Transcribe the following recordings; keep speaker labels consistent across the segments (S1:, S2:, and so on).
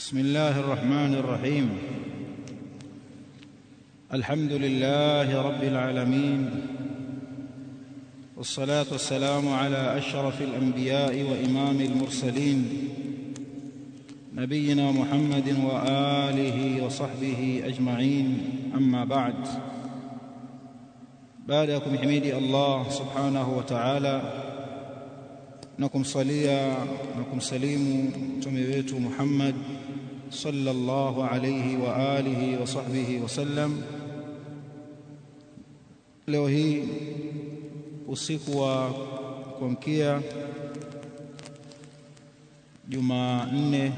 S1: بسم الله الرحمن الرحيم الحمد لله رب العالمين والصلاه والسلام على اشرف الانبياء وامام المرسلين نبينا محمد واله وصحبه اجمعين اما بعد بعدكم حميدي الله سبحانه وتعالى na kumsalia na kumsalimu mtume wetu Muhammad sallallahu alayhi wa alihi wa sahbihi wasallam. Leo hii usiku wa kuamkia Jumanne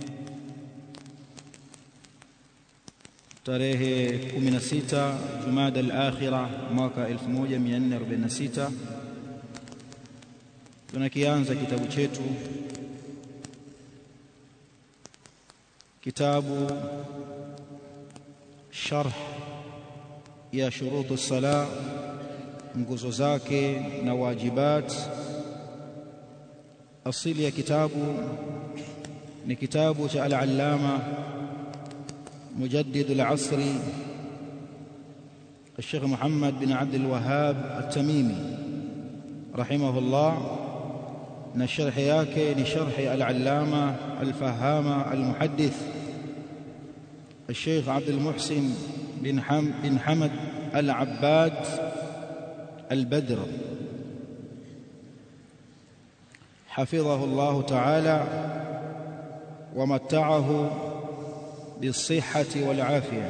S1: tarehe 16 Jumada al-Akhira mwaka 1446 tunakianza kitabu chetu kitabu sharh ya shurutu sala nguzo zake na wajibat asili ya kitabu ni kitabu cha al-allama mujaddid al-asri الشيخ محمد بن عبد الوهاب التميمي رحمه الله na sharhi yake ni sharhi al-allama al-fahama al-muhaddith الشيخ عبد المحسن بن حم بن حمد العباد البدر حفظه الله تعالى ومتعه بالصحة والعافية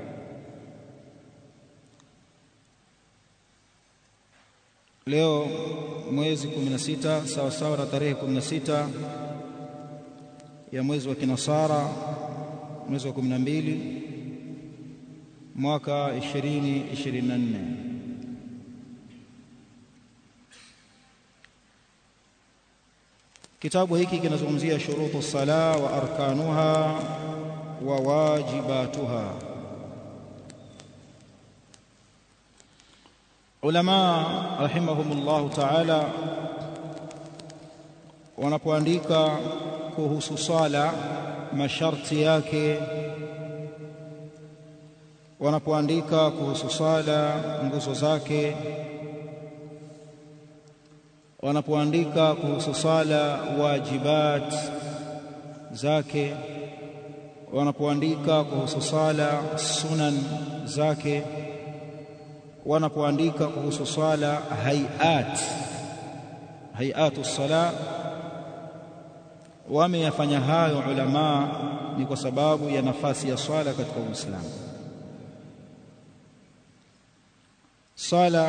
S1: leo mwezi 16 sawa sawa na tarehe 16 ya mwezi wa kinasara mwezi wa 12 mwaka 2024 kitabu hiki kinazungumzia shurutu sala wa arkanuha wa wajibatuha ulama rahimahumullahu ta'ala wanapoandika kuhusu sala masharti yake wanapoandika kuhusu sala nguzo zake wanapoandika kuhusu sala wajibat zake wanapoandika kuhusu sala sunan zake wanapoandika kuhusu swala hayat hayatu sala wameyafanya hayo ulama ni kwa sababu ya nafasi ya swala katika Uislamu swala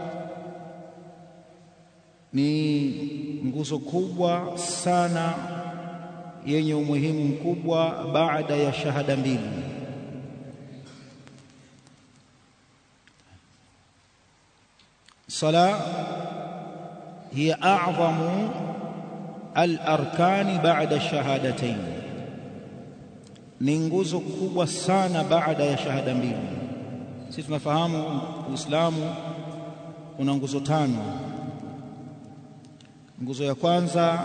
S1: ni nguzo kubwa sana yenye umuhimu mkubwa baada ya shahada mbili صلاة هي أعظم الأركان بعد الشهادتين ni nguzo kubwa sana baada ya shahada mbili sisi tunafahamu uislamu una nguzo tano nguzo ya kwanza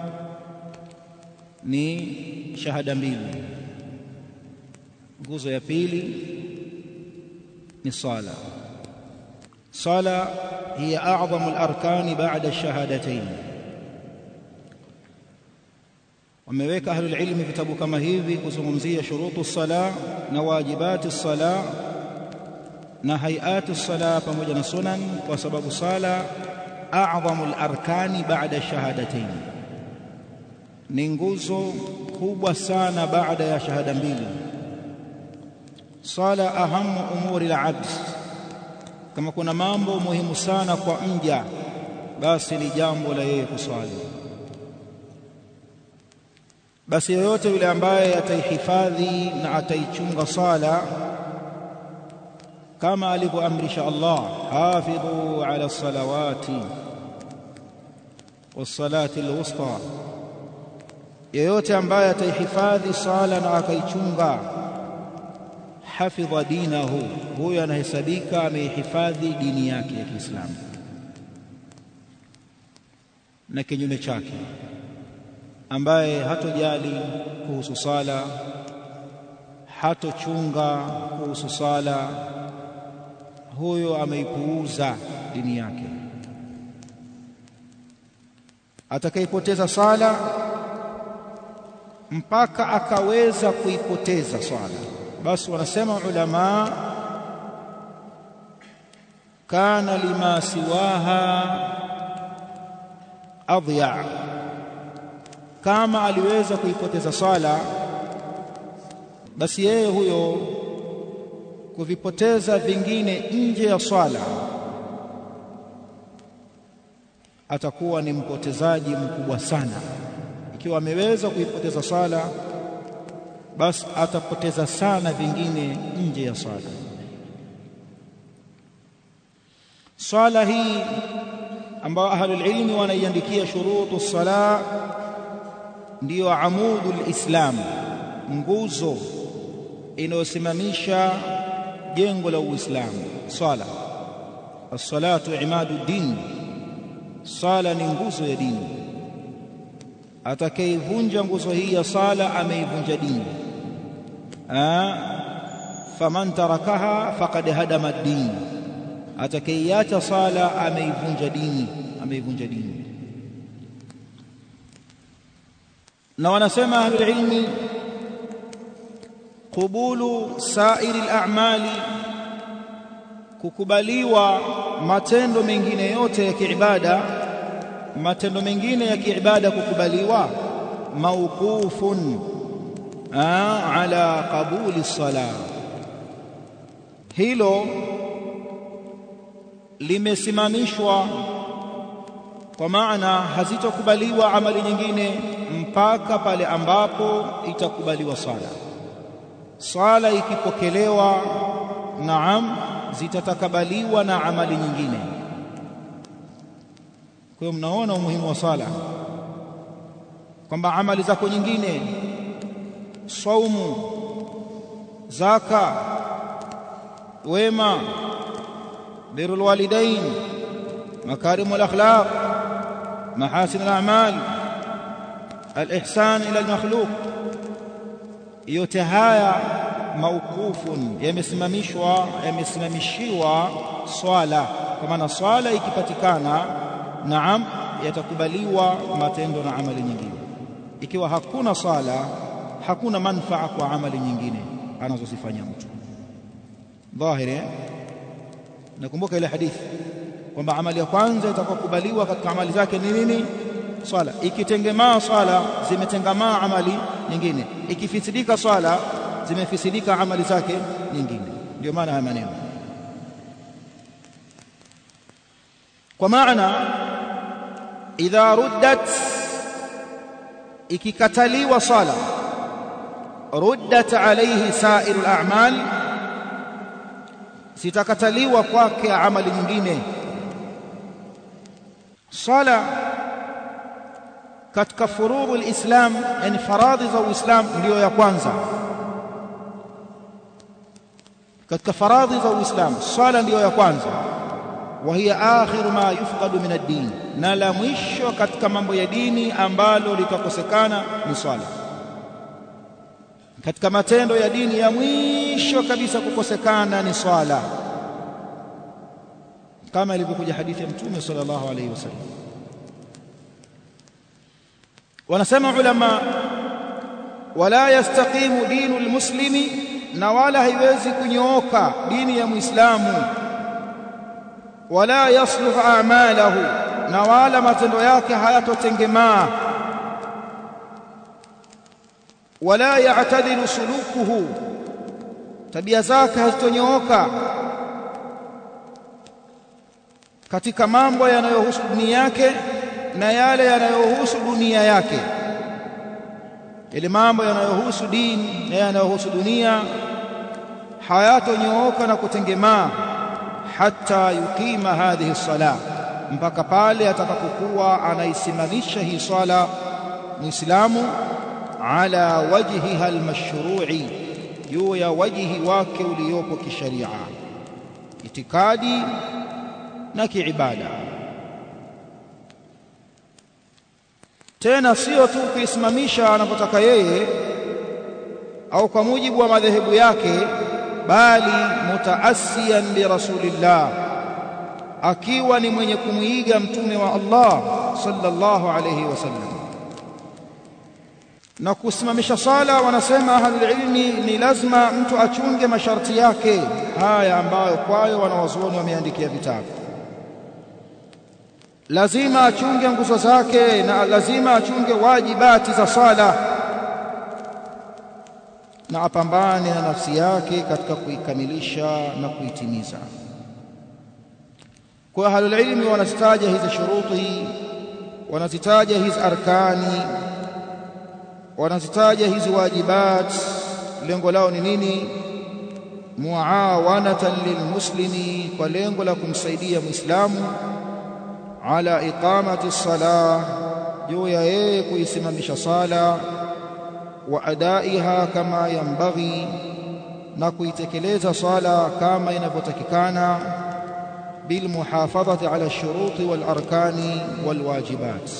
S1: ni shahada mbili nguzo ya pili ni sala sala هي أعظم الأركان بعد الشهادتين wameweka ahlul ilmi vitabu kama hivi kuzungumzia shurutu sala na wajibati sala na hayati sala pamoja na sunan kwa sababu sala a'zamu al-arkani ba'da shahadatain ni nguzo kubwa sana baada ya shahada mbili sala ahamu umuri al-abd kama kuna mambo muhimu sana kwa mja basi ni jambo la yeye kuswali basi yoyote yule ambaye ataihifadhi na ataichunga sala kama alivyoamrisha Allah hafidhu ala salawati wassalati alwusta yoyote ambaye ataihifadhi sala na akaichunga hafidha dinahu huyo anahesabika ameihifadhi dini yake ya Kiislamu na kinyume chake ambaye hatojali kuhusu sala hatochunga kuhusu sala huyo ameipuuza dini yake atakayepoteza sala mpaka akaweza kuipoteza swala basi wanasema ulama kana lima siwaha adya kama aliweza kuipoteza swala basi yeye huyo kuvipoteza vingine nje ya swala atakuwa ni mpotezaji mkubwa sana ikiwa ameweza kuipoteza swala basi atapoteza sana vingine nje ya swala swala hii ambayo ahlul ilmi wanaiandikia shurutu sala ndiyo amudul islam nguzo inayosimamisha jengo la uislamu swala as-salatu imadu din sala ni nguzo ya dini atakayeivunja nguzo hii ya sala ameivunja dini faman tarakaha faqad hadama ad-din atakayeiacha sala ameivunja dini ameivunja dini na wanasema ahlul ilmi qubulu sairi al-a'mali kukubaliwa matendo mengine yote ya kiibada matendo mengine ya kiibada kukubaliwa mauqufun ala qabuli sala hilo limesimamishwa kwa maana hazitokubaliwa amali nyingine mpaka pale ambapo itakubaliwa sala sala ikipokelewa naam zitatakabaliwa na amali nyingine kwa hiyo mnaona umuhimu wa sala kwamba amali zako nyingine saumu zaka wema birrul walidain makarimul akhlaq mahasin al-a'mal al-ihsan ila al-makhluq yote haya mauqufun yamesimamishwa yamesimamishiwa swala kwa maana swala ikipatikana naam yatakubaliwa matendo na amali nyingine ikiwa hakuna sala hakuna manfaa kwa amali nyingine anazozifanya mtu dhahiri nakumbuka ile hadithi kwamba amali ya kwanza itakayokubaliwa katika amali zake ni nini swala ikitengemaa swala zimetengamaa amali nyingine ikifisidika swala zimefisidika amali zake nyingine ndio maana haya maneno kwa maana idha ruddat ikikataliwa sala ruddat alayhi sairul a'mal sitakataliwa kwake amali nyingine sala katika furudhu alislam yani faradhi za uislam ndiyo ya kwanza katika faradhi za uislam sala ndiyo ya kwanza wa hiya akhiru ma yufqadu min ad-din na la mwisho katika mambo ya dini ambalo litakosekana ni swala katika matendo ya dini ya mwisho kabisa kukosekana ni swala kama ilivyokuja hadithi ya mtume sallallahu alayhi wasallam wanasema ulama wala yastaqimu dinu almuslimi na wala haiwezi kunyooka dini ya muislamu wala yasluhu a'malahu na wala matendo yake hayatotengemaa wala ya'tadilu sulukuhu tabia zake hazitonyooka katika mambo yanayohusu dunia yake na yale yanayohusu dunia yake ile mambo yanayohusu dini na yanayohusu dunia hayatonyooka na kutengemaa hata yukima hadhihi sala mpaka pale atakapokuwa anaisimamisha hii swala muislamu ala wajhiha almashru'i juu ya wajhi wake uliopo kisharia itikadi na kiibada tena sio tu kuisimamisha anapotaka yeye au kwa mujibu wa madhehebu yake bali mutaasiyan bi rasulillah akiwa ni mwenye kumwiga mtume wa Allah sallallahu alayhi wasallam na kusimamisha sala wanasema ahlul ilmi ni lazima mtu achunge masharti yake haya ambayo kwayo wanawazuoni wameandikia vitabu lazima achunge nguzo zake na lazima achunge wajibati za sala na apambane na nafsi yake katika kuikamilisha na kuitimiza kwa ahlul ilmi wanazitaja hizi shuruti wanazitaja hizi arkani wanazitaja hizi wajibat lengo lao ni nini muawanatan lilmuslimi kwa lengo la kumsaidia muislamu ala iqamati salah juu ya yeye kuisimamisha sala wa adaiha kama yambaghi na kuitekeleza sala kama inavyotakikana bilmuhafadhati ala ash-shuruti wal arkani wal wajibat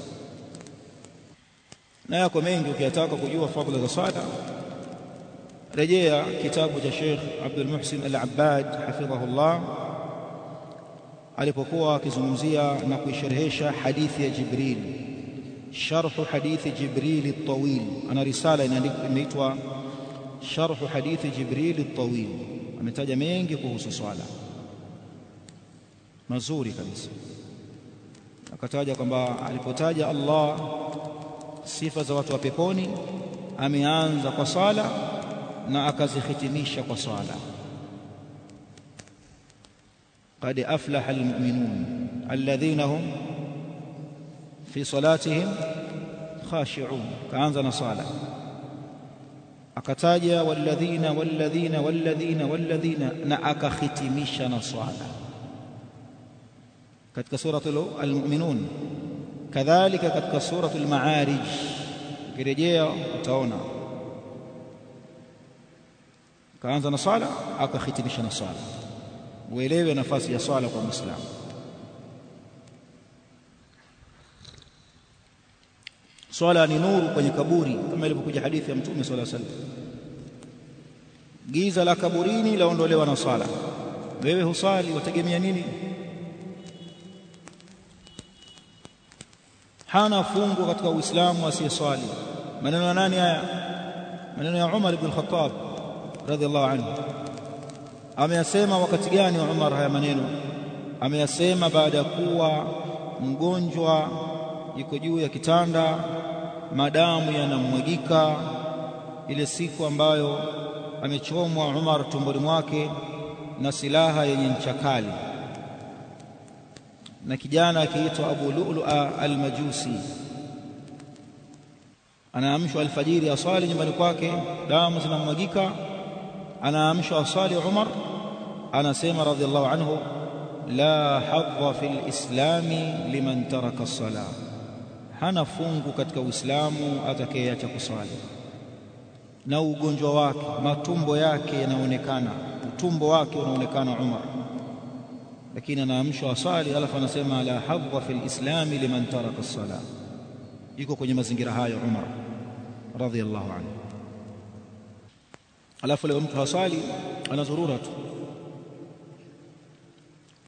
S1: na yako mengi ukiyataka kujua fadhila za sala rejea kitabu cha Sheikh Abdul Muhsin Al-Abbad hafidhahullah alipokuwa akizungumzia na kuisherehesha hadithi ya Jibril sharh hadithi Jibril at-tawil ana risala inaitwa sharh hadithi Jibril at-tawil ametaja mengi kuhusu swala mazuri kabisa akataja kwamba alipotaja Allah sifa za watu wa peponi ameanza kwa sala na akazihitimisha kwa sala قد أفلح المؤمنون الذين هم في صلاتهم خاشعون كأنزل صلاة akataja walladhina walladhina walladhina walladhina na akakhitimisha na swala katika suratul almu'minun kadhalika katika suratul ma'arij ukirejea utaona kaanza na swala akakhitimisha na swala uelewe nafasi ya swala kwa muislamu swala ni nuru kwenye kaburi kama ilivyokuja hadithi ya mtume swalla sallam giza la kaburini laondolewa na swala wewe husali wategemea nini hana fungu katika uislamu asiyeswali maneno ya nani haya maneno ya Umar ibn al-Khattab radhiallahu anhu ameyasema wakati gani Umar haya maneno ameyasema baada ya kuwa mgonjwa yuko juu ya kitanda madamu yanamwagika ile siku ambayo amechomwa Umar tumboni mwake na silaha yenye ncha kali na kijana akiitwa Abu Lu'lu'a al-Majusi anaamshwa alfajiri aswali nyumbani kwake damu zinamwagika anaamshwa aswali Umar anasema radhiallahu anhu la hadha fil islami liman taraka as-salah hana fungu katika uislamu atakayeacha kuswali na ugonjwa wake matumbo yake yanaonekana utumbo wake unaonekana Umar lakini anaamshwa asali alafu anasema la hadha fil islami liman taraka as-salah yuko kwenye mazingira hayo Umar radhiyallahu anhu alafu leo mtu hasali anazurura tu